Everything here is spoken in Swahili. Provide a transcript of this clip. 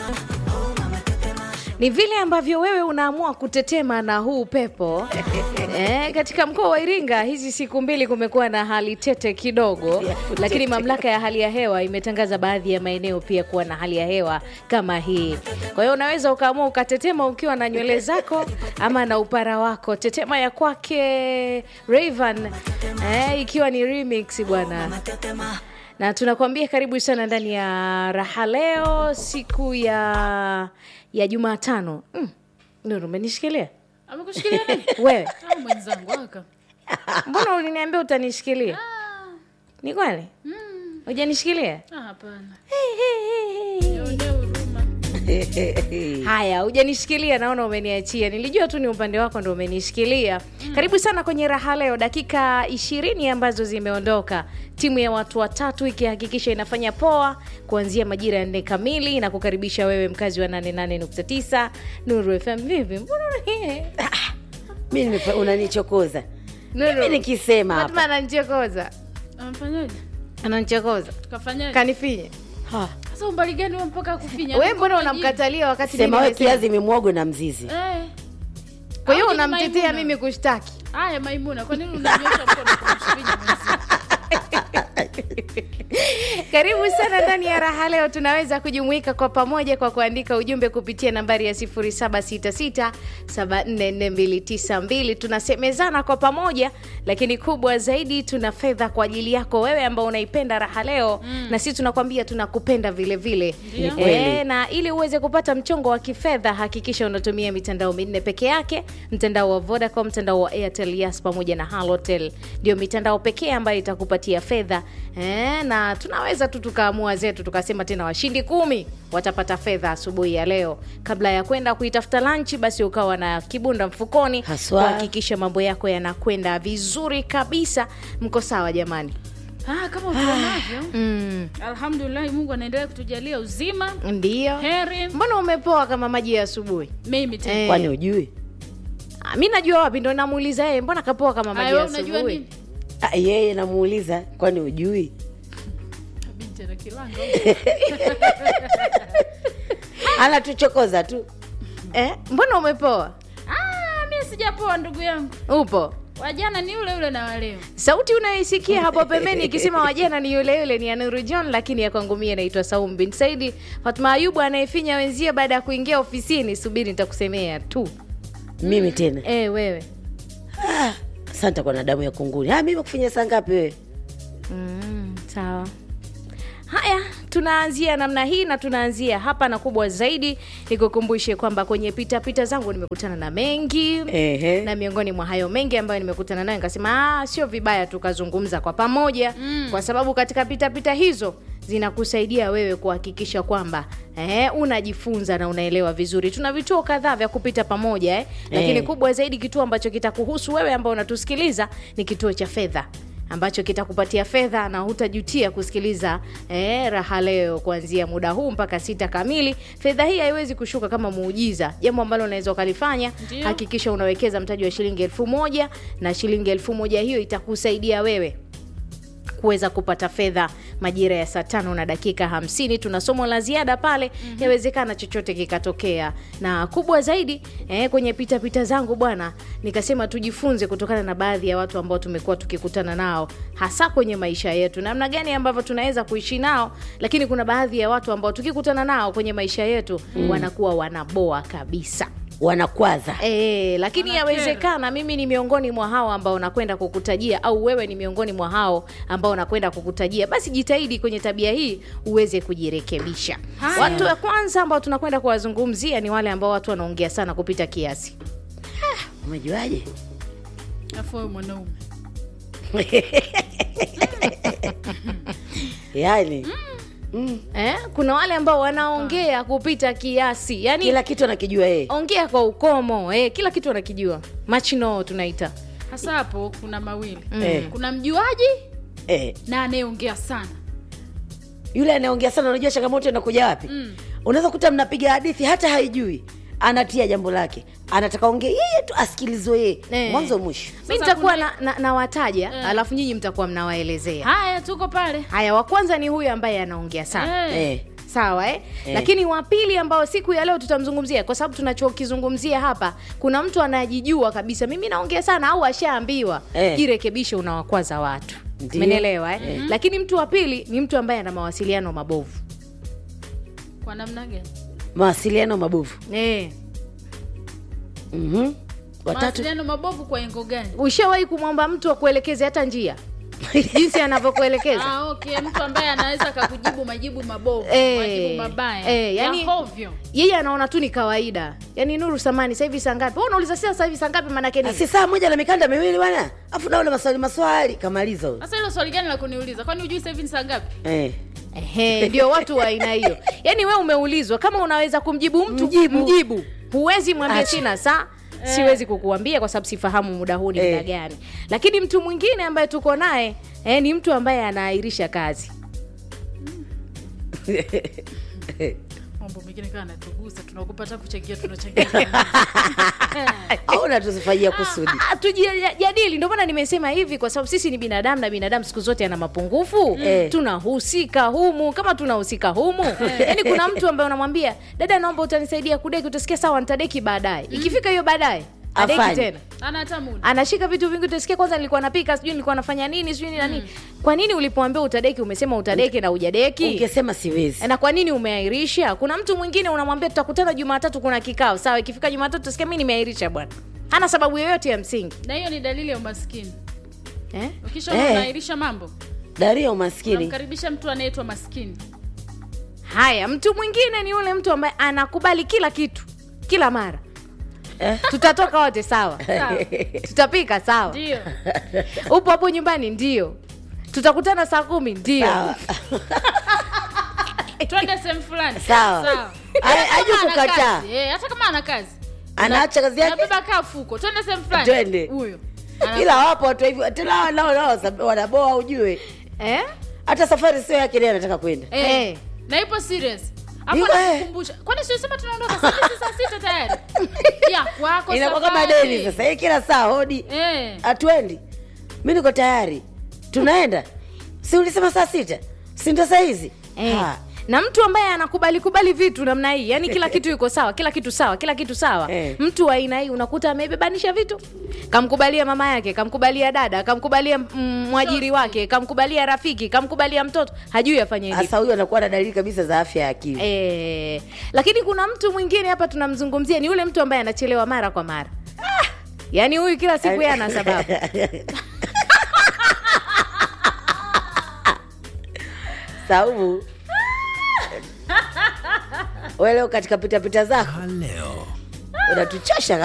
Ni vile ambavyo wewe unaamua kutetema na huu upepo eh, katika mkoa wa Iringa hizi siku mbili kumekuwa na hali tete kidogo, lakini mamlaka ya hali ya hewa imetangaza baadhi ya maeneo pia kuwa na hali ya hewa kama hii. Kwa hiyo unaweza ukaamua ukatetema ukiwa na nywele zako ama na upara wako. Tetema ya kwake Rayvan eh, ikiwa ni remix bwana na tunakuambia karibu sana ndani ya raha leo siku ya ya Jumatano. Mm. Nuru, umenishikilia Amekushikilia nani? wewe? Ah, mwenzangu aka. Mbona uliniambia utanishikilia? Ni kweli hujanishikilia? Ah, hapana. Hey, hey, hey, hey. Nionee huruma. Haya, hujanishikilia, naona umeniachia. Nilijua tu ni upande wako ndo umenishikilia. Karibu sana kwenye raha leo, dakika ishirini ambazo zimeondoka, timu ya watu watatu ikihakikisha inafanya poa kuanzia majira ya nne kamili na kukaribisha wewe mkazi wa 88.9 Nuru FM. Vipi, mbona una- mi nimefa- unanichokoza Nuru, mimi nikisema Fatma hapa ananichokoza, Amfanyaje? ananichokoza, Kafanyaje? kanifinye. Ha, Sasa umbali gani wewe mpaka kufinya? Wewe mbona Niko unamkatalia wakati mimi sema we nimesema? kiazi mimwogo na mzizi Eh. Kwa hiyo Au ni unamtetea Maimuna? mimi kushtaki Haya Maimuna, kwa nini unanyosha mkono kumshikilia mwenzi? Karibu sana ndani ya raha leo. Tunaweza kujumuika kwa pamoja kwa kuandika ujumbe kupitia nambari ya 0766744292. Tunasemezana kwa pamoja, lakini kubwa zaidi tuna fedha kwa ajili yako wewe ambao unaipenda raha leo na sisi tunakwambia tunakupenda vile vile. Ndio. Ni kweli. Eh, na ili uweze kupata mchongo wa kifedha hakikisha unatumia mitandao minne peke yake, mtandao wa Vodacom, mtandao wa Airtel, Yas pamoja na Halotel. Ndio mitandao pekee ambayo itakupatia fedha eh, na tunaweza tu tukaamua zetu tukasema tena washindi kumi watapata fedha asubuhi ya leo. Kabla ya kwenda kuitafuta lanchi, basi ukawa na kibunda mfukoni Haswa. kuhakikisha mambo yako yanakwenda vizuri kabisa. Mko sawa jamani? Ah, kama utuonavyo. Mm, Alhamdulillah Mungu anaendelea kutujalia uzima, ndio. heri. Mbona umepoa kama maji ya asubuhi? Mimi tena. Eh. kwani ujui Ah, mi najua wapi, ndo namuuliza yeye, mbona kapoa kama maji Aya, ya wewe unajua asubuhi? nini? Ah, yeye namuuliza kwani ujui Binti ana kilanga. anatuchokoza tu Eh, mbona umepoa? Ah, mimi sijapoa ndugu yangu. Upo Wajana ni yule yule na waleo. sauti unayoisikia hapo pembeni ikisema wajana ni yule yule ni ya Nuru John, lakini ya kwangu mie naitwa Saum bin Saidi. Fatma Ayubu anayefinya wenzie baada ya kuingia ofisini, subiri nitakusemea tu. mimi tena Eh, wewe Ah, asante kwa na damu ya kunguni ah, mimi kufanya saa ngapi wewe Mm, sawa. Haya, tunaanzia namna hii na tunaanzia hapa, na kubwa zaidi nikukumbushe kwamba kwenye pitapita pita zangu nimekutana na mengi Ehe. na miongoni mwa hayo mengi ambayo nimekutana nayo nikasema, ah, sio vibaya tukazungumza kwa pamoja mm. kwa sababu katika pitapita pita hizo zinakusaidia wewe kuhakikisha kwamba eh, unajifunza na unaelewa vizuri. Tuna vituo kadhaa vya kupita pamoja eh, lakini Eh. kubwa zaidi kituo ambacho kitakuhusu wewe ambao unatusikiliza ni kituo cha fedha ambacho kitakupatia fedha na hutajutia kusikiliza eh, raha leo kuanzia muda huu mpaka sita kamili. Fedha hii haiwezi kushuka kama muujiza, jambo ambalo unaweza ukalifanya. Ndio. Hakikisha unawekeza mtaji wa shilingi elfu moja na shilingi elfu moja hiyo itakusaidia wewe kuweza kupata fedha majira ya saa tano na dakika hamsini. Tuna somo la ziada pale, yawezekana chochote kikatokea. Na kubwa zaidi eh, kwenye pitapita pita zangu bwana, nikasema tujifunze kutokana na baadhi ya watu ambao tumekuwa tukikutana nao, hasa kwenye maisha yetu, namna gani ambavyo tunaweza kuishi nao. Lakini kuna baadhi ya watu ambao tukikutana nao kwenye maisha yetu wanakuwa wanaboa kabisa. wanakwaza E, lakini Wanakera. yawezekana mimi ni miongoni mwa hao ambao nakwenda kukutajia au wewe ni miongoni mwa hao ambao nakwenda kukutajia, basi jitahidi kwenye tabia hii uweze kujirekebisha. Haya. Watu wa kwanza ambao tunakwenda kuwazungumzia ni wale ambao watu wanaongea sana kupita kiasi. umejuaje Afu wewe mwanaume. yaani mm. Eh, kuna wale ambao wanaongea kupita kiasi, yani kila kitu anakijua yeye ongea kwa ukomo eh, kila kitu wanakijua, machino tunaita Hasa hapo kuna mawili. Eh. Kuna mjuaji eh. na anayeongea sana. yule anayeongea sana unajua changamoto inakuja wapi Mm. unaweza kuta mnapiga hadithi hata haijui anatia jambo lake anataka ongee yeye tu asikilizwe yeye Eh. mwanzo mwisho mi Sasa nitakuwa kuna- na, na, nawataja Eh. alafu nyinyi mtakuwa mnawaelezea. Haya tuko pale. Haya, wa kwanza ni huyu ambaye anaongea sana. Eh. eh. sawa eh? Eh. lakini wa pili ambao siku ya leo tutamzungumzia kwa sababu tunachokizungumzia hapa kuna mtu anajijua kabisa mimi naongea sana au ashaambiwa Eh. jirekebishe unawakwaza watu Ndiyo. menelewa eh? lakini mtu wa pili ni mtu ambaye ana mawasiliano mabovu kwa namna gani mawasiliano mabovu eh. Mhm. watatu mawasiliano mabovu kwa engo gani ushawahi kumwomba mtu akuelekeze hata njia jinsi anavyokuelekeza ah, okay mtu ambaye anaweza akakujibu majibu mabovu Eh, majibu mabaya eh, yani- ya hovyo yeye anaona tu ni kawaida yaani nuru samani sasa hivi saa ngapi Wewe unauliza sasa sasa hivi saa ngapi maanake nini si saa moja na mikanda miwili bwana afu naona maswali maswali kamaliza huyo. sasa hilo swali gani la kuniuliza kwani hujui sasa hivi ni saa ngapi eh. Ehe, ndio watu wa aina hiyo yaani we umeulizwa kama unaweza kumjibu mtu Mjibu. mjibu huwezi mwambia Acha. sina saa siwezi kukuambia kwa sababu sifahamu muda huu ni Eh. muda gani lakini mtu mwingine ambaye tuko naye eh, ni mtu ambaye anaahirisha kazi mambo mengine kaa natugusa tunakupata kuchangia tunachangia au natuzifanyia kusudi Ah, tujadili ndio maana nimesema hivi kwa sababu sisi ni binadamu na binadamu siku zote ana mapungufu Eh. tunahusika humu kama tunahusika humu yaani kuna mtu ambaye unamwambia dada naomba utanisaidia kudeki utasikia sawa nitadeki baadaye ikifika hiyo baadaye adeki Afanye. tena ana hata muda anashika vitu vingi utasikia kwanza nilikuwa napika sijui nilikuwa nafanya nini sijui na nini kwa nini ulipoambia utadeki umesema utadeki na ujadeki ungesema siwezi na kwa nini umeahirisha kuna mtu mwingine unamwambia tutakutana jumatatu kuna kikao sawa ikifika jumatatu utasikia mi nimeahirisha bwana hana sababu yoyote ya msingi na hiyo ni dalili ya umaskini eh? ukisha Eh. unaahirisha mambo daria umaskini unamkaribisha mtu anaitwa maskini haya mtu mwingine ni yule mtu ambaye anakubali kila kitu kila mara Eh. tutatoka wote sawa Sawa. tutapika sawa ndio upo hapo nyumbani ndio tutakutana saa kumi ndio Sawa. twende sehemu fulani Sawa. Ai- Hata hajui kama ana kukataa. kazi, eh, hata kama ana kazi anaacha kazi yake nabeba kaa fuko twende sehemu fulani Twende. huyo Ana- ila wapo watu hivyo tena hawa nao nao sab- wanaboa ujue eh? hata safari sio yake naye anataka kwenda eh, Eh. na ipo serious hapo Yuko, eh. nakukumbusha kwani siosema tunaondoka saa sita saa sita tayari ya kwako inakuwa kama safari. deni sasa hii kila saa hodi eh hatuendi mi niko tayari tunaenda si ulisema saa sita si ndo saa hizi Eh. Ha. na mtu ambaye anakubali kubali vitu namna hii yani kila kitu yuko sawa kila kitu sawa kila kitu sawa Eh. mtu wa aina hii unakuta amebebanisha vitu kamkubalia mama yake kamkubalia dada kamkubalia mm, mwajiri wake kamkubalia rafiki kamkubalia mtoto hajui afanye nini hasa huyu anakuwa na dalili kabisa za afya ya akili Eh, lakini kuna mtu mwingine hapa tunamzungumzia ni yule mtu ambaye anachelewa mara kwa mara yaani huyu kila siku yeye ana sababu saumu wewe leo katika pitapita zako leo unatuchosha